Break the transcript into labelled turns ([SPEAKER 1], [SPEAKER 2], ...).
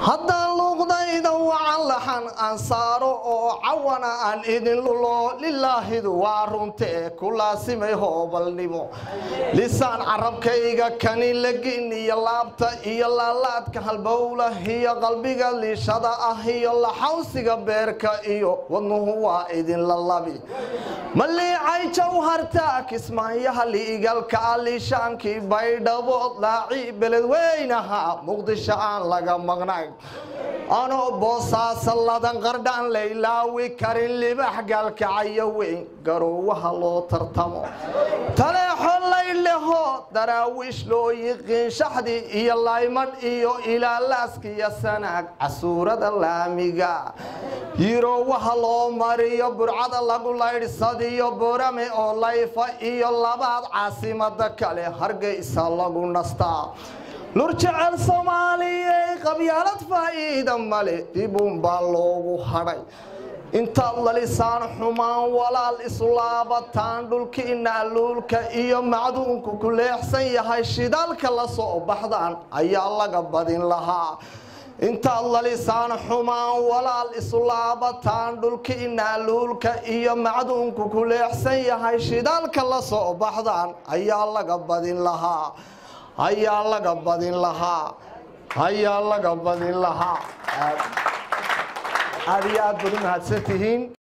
[SPEAKER 1] haddaan luuqdayda wacan laxan aan saaro oo cawana aan idin lulo lilaahidu waa runtee ku laasimay hoobalnimo lisaan carabkayga kani lagin iyo laabta iyo laalaadka halbowla iyo qalbiga liishada ah iyo laxawsiga beerka iyo wadnuhu waa idinla labi maliicay jawharta kismaayaha liigalka liishaankii baydhabo laaci beledweynaha muqdisho aan laga maqnayn anoo boosaasa ladan qardhaan laylaawi karin libax gaalkacayo weyn garoowaha loo tartamo taleexo layleho daraawiish loo yiqiin shaxdi iyo laymadh iyo ilaalaaskiyo sanaag casuurada laamiga yiroowaha loo mariyo burcada lagu laydhsadiyo borame oo layfa iyo labaad caasimada kale hargeysa lagu nastaa lur jecel soomaaliyey qabyaalad faa'iida male dibuunbaa loogu hadhay intaad lalisaan xumaan walaal islaabataan dhulkiina luulka iyo macduunku ku leexsan yahay shidaalka la soo baxdaan ayaa laga badin lahaa intaad lalisaan xumaan walaal islaabataan dhulkiina luulka iyo macduunku ku leexsan yahay shidaalka la soo baxdaan ayaa laga badin lahaa ayaa laga badin lahaa ayaa laga badin lahaa aad iyo aad baad u mahadsan tihiin